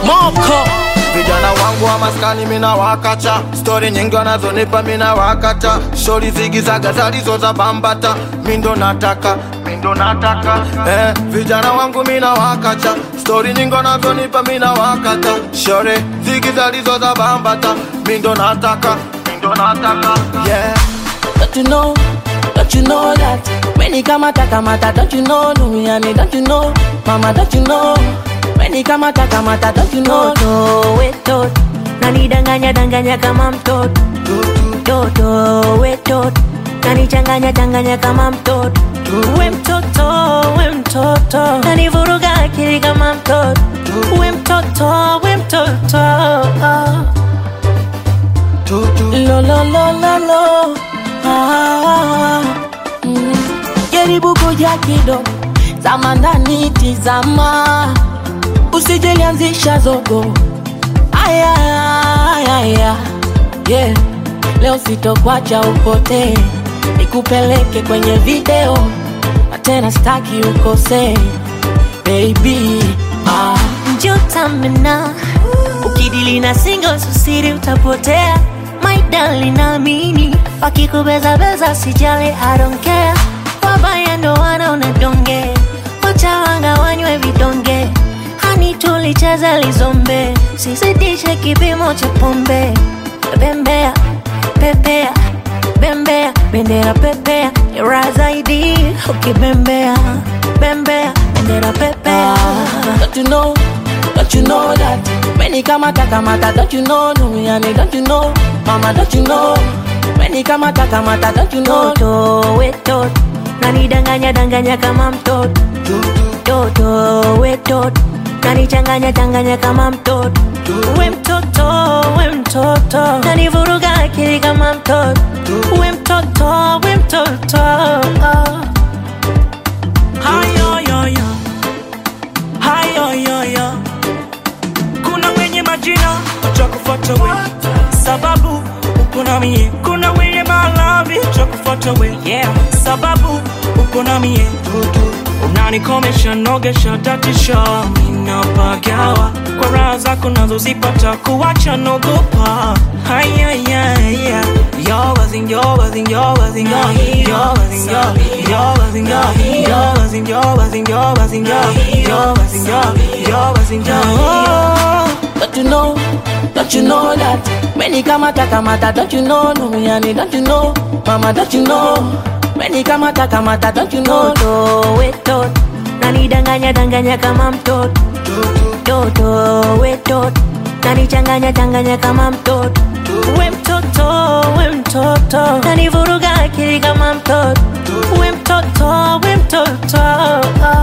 moko vijana wangu wa maskani mina wakacha stori nyingi wanazonipa mina wakacha shori zigizaga zalizo za bambata mindo nataka mindo nataka eh, vijana wangu mina wakacha stori nyingi wanazonipa mina wakata shori zigi zalizo za bambata mindo nataka mindo nataka yeah. Don't you know, don't you know that When he kamata kamata, don't you know Duniani, don't you know Mama, don't you know When he kamata kamata, don't you know Toto wetot nanidanganya danganya kama mtoto Toto wetot nanichanganya changanya kama mtoto we mtoto we mtoto nanivuruga akili kama mtoto we mtoto we mtoto Lo lo lo lo lo ah, mm. Jaribu kuja kidogo Zama ndani tizama Usijelianzisha zogo Aya, aya, aya yeah. Leo sitokwacha upotee Nikupeleke kwenye video Na tena staki ukosee Baby ah. njotamena ukidili na singo susiri utapotea my darling naamini wakikubezabeza sijali I don't care wabaya ndo wanaona donge wachawanga wanywe vidonge hani tulicheza lizombe sizidishe kipimo cha pombe bembea pepea bembea bendera pepea ra zaidi ukibembea bembea bendera pepea Don't you know, don't you know that When he kamata kamata, don't you know Duniani, don't you know Mama, don't you know When he kamata kamata, don't you know toto wetot nanidanganya danganya kama mtoto toto wetot nanichanganya changanya kama mtoto we mtoto we mtoto nanivuruga akili kama mtoto we mtoto we mtoto hayoyoyo hayoyoyo kuna wenye majina watakufuata we sababu uko na mie kuna wenye malavi watakufuata we yeah. sababu uko na mie unanikomesha nogesha tatisha minapagawa kwa raha zako nazozipata kuwacha nogopa hayayaya Don't you know, don't you know that When he kamata kamata, don't you know Duniani, don't you know Mama, don't you know When he kamata kamata, don't you know toto wetot nanidanganya danganya kama mtoto toto wetot nanichanganya changanya kama mtoto we mtoto we mtoto nanivuruga akili kama mtoto we mtoto we mtoto